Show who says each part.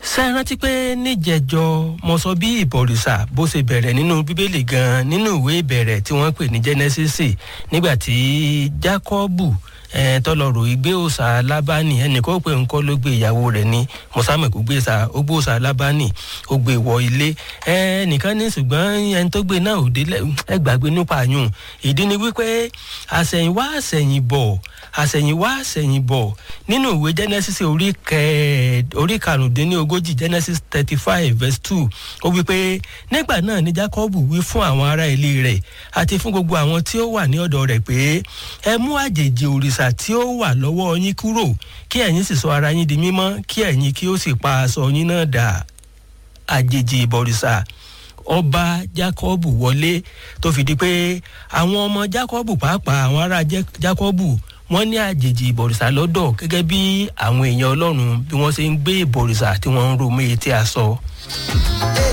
Speaker 1: ṣe é rántí pé níjẹjọ mo sọ bí ìbọ̀rìṣà bó ṣe bẹ̀rẹ̀ nínú bíbélì gan nínú ìwé ìbẹ̀rẹ̀ tí wọ́n pè ní genesis nígbà tí jákọ́bù tọlọrọ ìgbé òòṣà lábánì ẹnìkan pé nǹkan ló gbé ìyàwó rẹ̀ ní mọ̀sámẹ̀ kó gbé ó gbé òòṣà lábánì ó gbé wọ ilé ẹnìkan ní ṣùgbọ́n ẹni tó gbé náà ò délẹ̀ ẹ gbàgbé nípa àyùn ìdí ni wípé àṣẹ̀yìnwá àṣẹ̀yìnbọ̀ àṣẹ̀yìnwá àṣẹ̀yìnbọ̀ nínú ìwé genesis orí orí karùndínlógójì genesis thirty five verse two ó wípé nígbà náà ni jacob wí fún àwọn ará ilé rẹ̀ àti fún gbogbo àwọn tí ó wà ní ọ̀dọ̀ rẹ̀ pé ẹ mú àjèjì òrìṣà tí ó wà lọ́wọ́ yín kúrò kí ẹ̀yin sì sọ ara yín di mímọ́ kí ẹ̀yin kí ó sì pa aṣọ yín náà dà àjèjì ìbọ̀rìṣà ọba jacob wọlé tó fi di pé àwọn ọmọ jacob pàápàá àwọn ará jacob wọ́n ní àjèjì ìbọ̀rìṣà lọ́dọ̀ gẹ́gẹ́ bí àwọn èèyàn ọlọ́run bí wọ́n ṣe ń gbé ìbọ̀rìṣà tí wọ́n ń ro mé etí aṣọ.